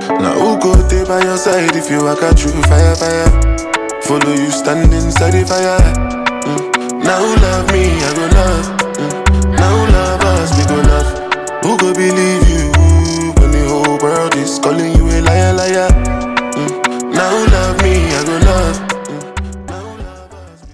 Now who go there by your side if you walk out through fire, fire? Follow you stand inside the fire. Mm. Now who love me, I go love. Mm. Now who love us, we go love. Who go believe